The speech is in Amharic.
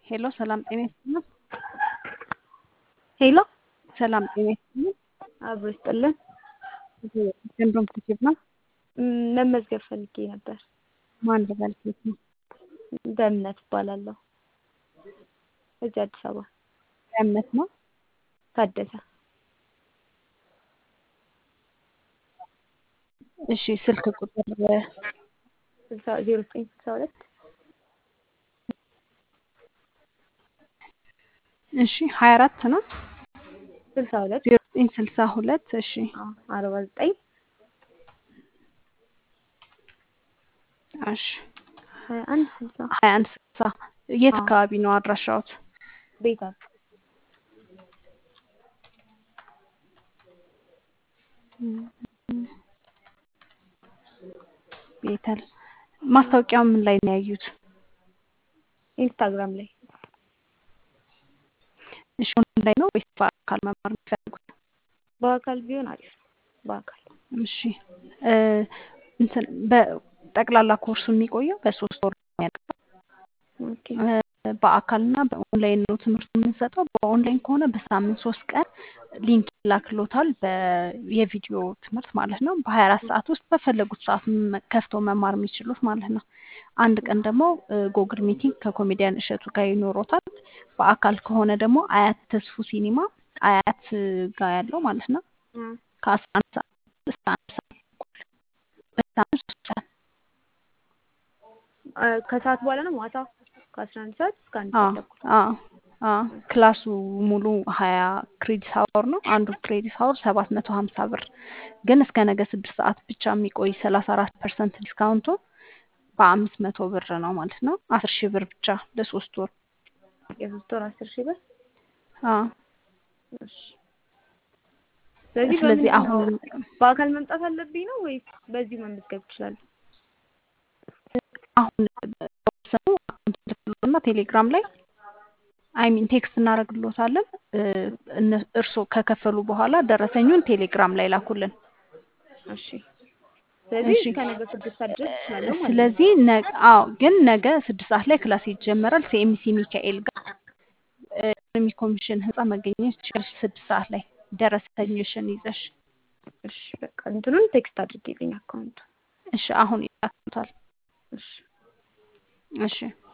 ሄሎ ሰላም ጤና ይስጥልን። ሄሎ ሰላም ጤና ይስጥልን። አብሮ ይስጥልን። ገንዶም ትችብ ነው። ም- መመዝገብ ፈልጌ ነበር። ማን ልበል? ሴት ነው። በእምነት እባላለሁ። እዚህ አዲስ አበባ እምነት ነው። ታደሰ። እሺ ስልክ ቁጥር ስልሳ ዜሮ ዘጠኝ ስልሳ ሁለት እሺ ሀያ አራት ነው። ስልሳ ሁለት ዜሮ ዘጠኝ ስልሳ ሁለት እሺ አዎ፣ አርባ ዘጠኝ እሺ ሀያ አንድ ስልሳ ሀያ አንድ ስልሳ የት አዎ። አካባቢ ነው አድራሻዎት? ቤታ ቤተል ማስታወቂያው ምን ላይ ነው ያዩት? ኢንስታግራም ላይ እሺ ኦንላይን ነው ወይስ በአካል መማር የሚፈልጉት? በአካል ቢሆን አሪፍ ነው። በአካል እሺ እ እንትን በጠቅላላ ኮርሱ የሚቆየው በሶስት ወር ነው የሚያልቀው። ኦኬ እ በአካልና በኦንላይን ነው ትምህርቱ የምንሰጠው። በኦንላይን ከሆነ በሳምንት ሶስት ቀን ሊንክ ይላክሎታል በ- የቪዲዮ ትምህርት ማለት ነው። በሀያ አራት ሰዓት ውስጥ በፈለጉት ሰዓት መ- ከፍተው መማር የሚችሉት ማለት ነው። አንድ ቀን ደግሞ ጎግል ሚቲንግ ከኮሜዲያን እሸቱ ጋር ይኖሮታል። በአካል ከሆነ ደግሞ አያት ተስፉ ሲኒማ አያት ጋር ያለው ማለት ነው እ ከአስራ አንድ ሰዓት እስከ አንድ ሰዓት ተኩል በሳምንት ሶስት ቀን አ- ከሰዓት በኋላ ነው ማታ ከአስራ አንድ ሰዓት እስከ አንድ አዎ ሰዓት ተኩል አዎ አዎ ክላሱ ሙሉ ሀያ ክሬዲት ሀወር ነው። አንዱ ክሬዲት ሀወር ሰባት መቶ ሀምሳ ብር ግን እስከ ነገ ስድስት ሰዓት ብቻ የሚቆይ ሰላሳ አራት ፐርሰንት ዲስካውንቱ በአምስት መቶ ብር ነው ማለት ነው። አስር ሺህ ብር ብቻ ለሶስት ወር። የሶስት ወር አስር ሺህ ብር አዎ እሺ። ስለዚህ ስለዚህ በምንድን ነው አሁን በአካል መምጣት አለብኝ ነው ወይስ በዚሁ መመዝገብ እችላለሁ? አሁን ሰው አካውንት ልክሎና ቴሌግራም ላይ አይሚን ቴክስት እናደርግሎታለን። እ፣ እነ- እርስዎ ከከፈሉ በኋላ ደረሰኙን ቴሌግራም ላይ ላኩልን። እሺ። ስለዚህ እሺ እስከ ነገ ስድስት ሰዓት ድረስ እችላለሁ ማለት ነው። ስለዚህ ነገ አዎ፣ ግን ነገ ስድስት ሰዓት ላይ ክላስ ይጀመራል። ሲኤምሲ ሚካኤል ጋር እ፣ ኢኮኖሚ ኮሚሽን ህንፃ መገኘት ትችላለሽ። ስድስት ሰዓት ላይ ደረሰኝሽን ይዘሽ እሺ በቃ እንትኑን ቴክስት አድርጌልኝ አካውንቱ። እሺ። አሁን ይላክሎታል። እሺ እሺ